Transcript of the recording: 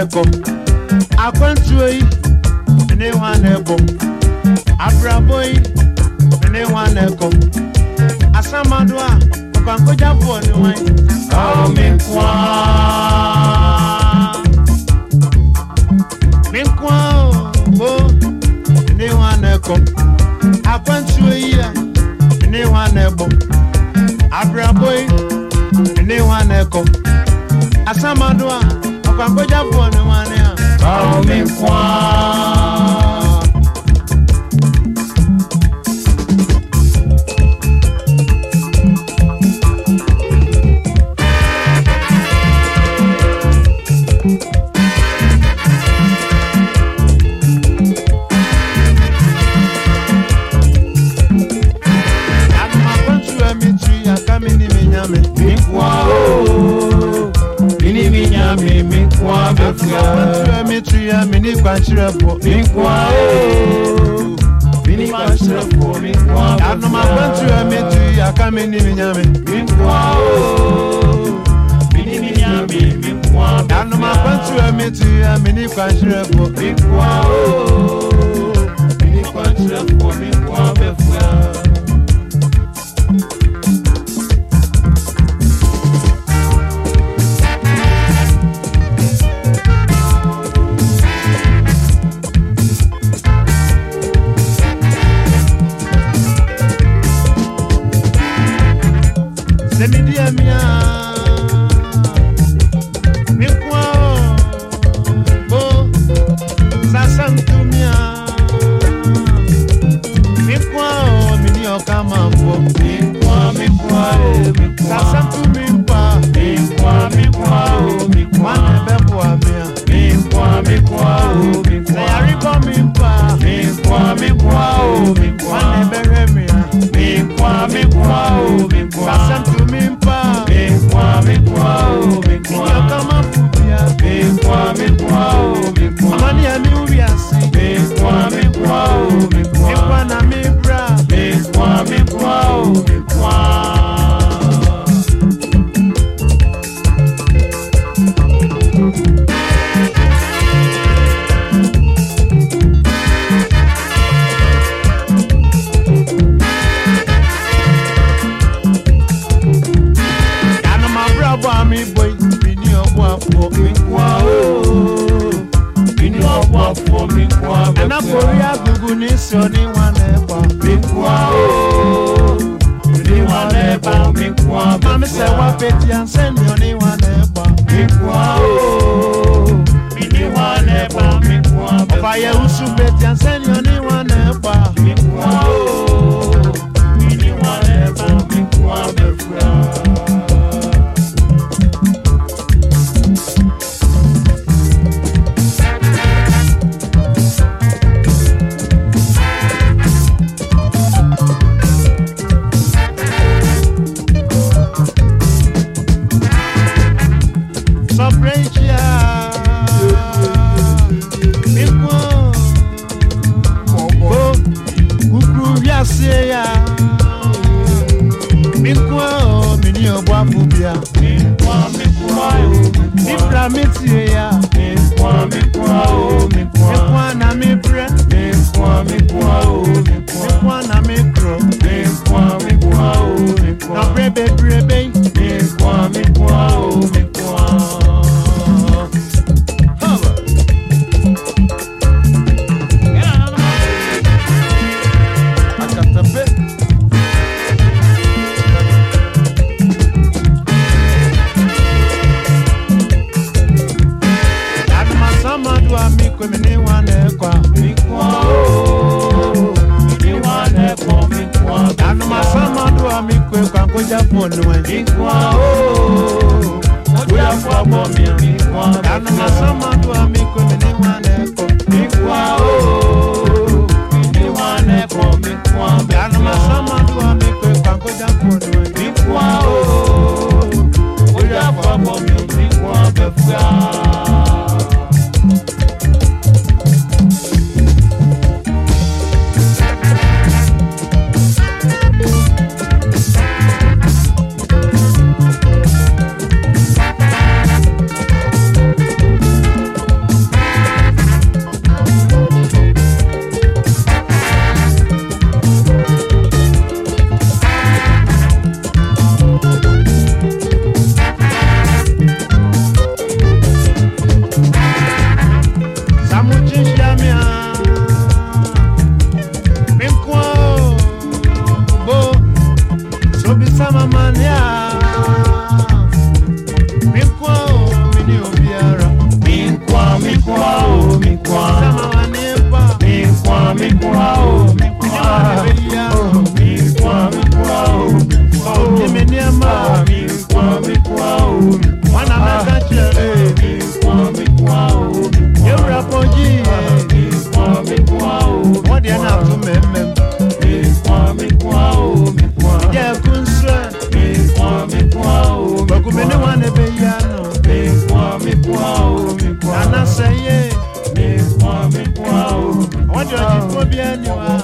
na-ekọ akwantuo yi mene nwa na-ekọ abrabọ yi mene nwa na-ekọ asamado a ọkwankọja bụọ ni wọn. Ao mi kwa. mi nkwa o mene nwa na-ekọ akwantuo yi a mene nwa na-ekọ abrabọ yi mene nwa na-ekọ asamado a ọkwankọja bụọ ni wọn ni a. Ao mi kwa. Adumakwantuo mi tu aka mi ni mi nyame. Mi kwa o. Ini mi nyame mi kwa befia. Adumakwantuo mi tu ya mi ni kwankyerɛ bɔ. Mi kwa o. Ini kwa shrepo mi kwa befia. Adumakwantuo mi tu aka mi ni mi nyame. Mi kwa o. Ini mi nyame mi kwa befia. Adumakwantuo mi tu ya mi ni kwankyerɛ bɔ. Mi kwa o. Ini kwa shrepo mi kwa befia. Sɛ mi di ɛmi a, mi kwa o, o, sasa ntumi a, mi kwa o, mi ni ɔka ma fɔ. Mi kwa mi kwa o mi kwa. Sasa ntumi mpa, Mi kwa mi kwa o mi kwa. wane bɛ bɔ ami a. Mi kwa mi kwa o mi Sɛ kwa. yari bɔ mi mpa, Mi kwa mi kwa o mi kwa. wane bɛ hwɛ mi a. Mi kwa mi kwa o mi kwa. Sasa ntumi mpa, Mi kwa mi kwa o mi mi ni kwa. ɔka ma fu bia. Mi kwa mi kwa o mi kwa. Amani ya mi wi ase, Mi kwa mi kwa o mi mi kwa. kwa na mi bra. Mi kwa mi kwa o mi kwa. Yanu ma bra bɔ ami bɔ yi, mi ni ɔbɔ afɔ. Mi kwa o. Ini ọ̀pọ̀ àfọ̀ mi kwa Ɛna bẹ̀fẹ̀. kori agugu ni sɔ ni wane bɔ. Mi kwa o. Ini wa n'ẹ̀bà mi kwa Mami sɛ wa bẹ̀fẹ̀. peti ansɛ ni ɔni wane bɔ. Mi kwa o. Ini wa n'ẹ̀bà mi kwa Ɔfa yɛ bẹ̀fẹ̀. wusu peti ansɛ ni ɔni wane bɔ. Mi kwa o. Ini wa n'ẹ̀bà mi kwa bẹ̀fẹ̀. Sɔpere nkyia. Mi kɔ. Ko kukuru wiase ya. Mi kɔ mi ni ɔbɔ afɔ bia. Mi kwa mi kwa o. Mi Mi kwa. bra mi tie ya. Mi kwa mi kwa o. Mi Mi kwa. kɔ na mi brɛ. Mi kwa mi kwa o. Mi Mi kwa. kɔ na mi kuro. Mi kwa mi kwa o. Mi kwa. Nɔpere bebrebe. Mi kwa mi kwa o. Mi kwa. Akatape. Adumasama do ami kwemi ni wane kwa. Mi kwa o. Mi wa n'ẹ̀kọ́ mi kwa bẹ̀fẹ̀. Adumasama do ami kwe kwa nkoja ponu Mi e. obi eniwa